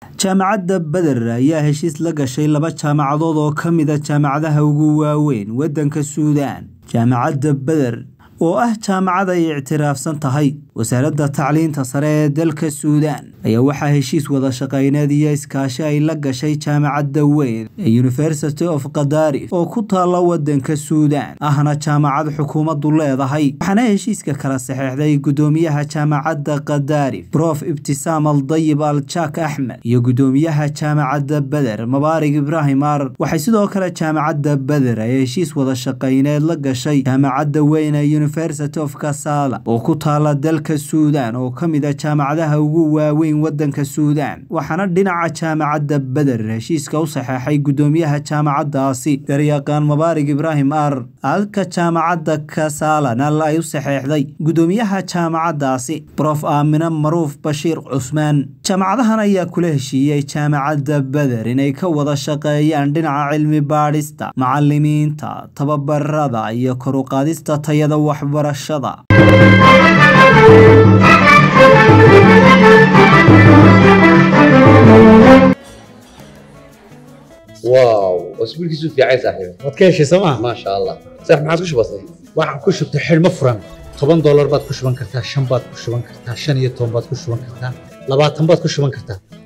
jaamacadda beder ayaa heshiis la gashay laba jaamacadood oo ka mid a jaamacadaha ugu waaweyn waddanka suudaan jaamacadda beder oo ah jaamacad ay ictiraafsan tahay wasaaradda tacliinta sare ee dalka suudaan ayaa waxaa heshiis wada shaqayneed iyo iskaashi ay la gashay jaamacadda weyn ee university of kadaarif oo ku taalla waddanka suudaan ahna jaamacad xukuumaddu leedahay waxaana heshiiska kala saxeexday guddoomiyaha jaamacadda kadaarif brof ibtisaam al dayib al jak axmed iyo guddoomiyaha jaamacadda beder mabaarig ibraahim ar waxay sidoo kale jaamacadda beder ay heshiis wada shaqayneed la gashay jaamacadda weyn ee university of kasala oo ku taalla dalka suudaan oo ka mid a jaamacadaha ugu waaweyn waddanka suudaan waxaana dhinaca jaamacadda beder heshiiska u saxeexay guddoomiyaha jaamacaddaasi garyaqaan mabaarig ibraahim ar halka jaamacadda kasalana ay u saxeexday guddoomiyaha jaamacaddaasi brof aamine maruuf bashiir cusmaan jaamacadahan ayaa kula heshiiyey jaamacadda beder inay ka wada shaqeeyaan dhinaca cilmi baadhista macalimiinta tababarada iyo koruqaadista tayada waxbarashada واو اسبوع كيسو في عايز صاحبي waad ka heshay sooma ما شاء الله صح ما عادش بسيط waxaan ku shubtay xidhmo furan toban doolar baad ku shuban kartaa shan baad ku shuban kartaa shan iyo toban baad ku shuban kartaa labaatan baad ku shuban kartaa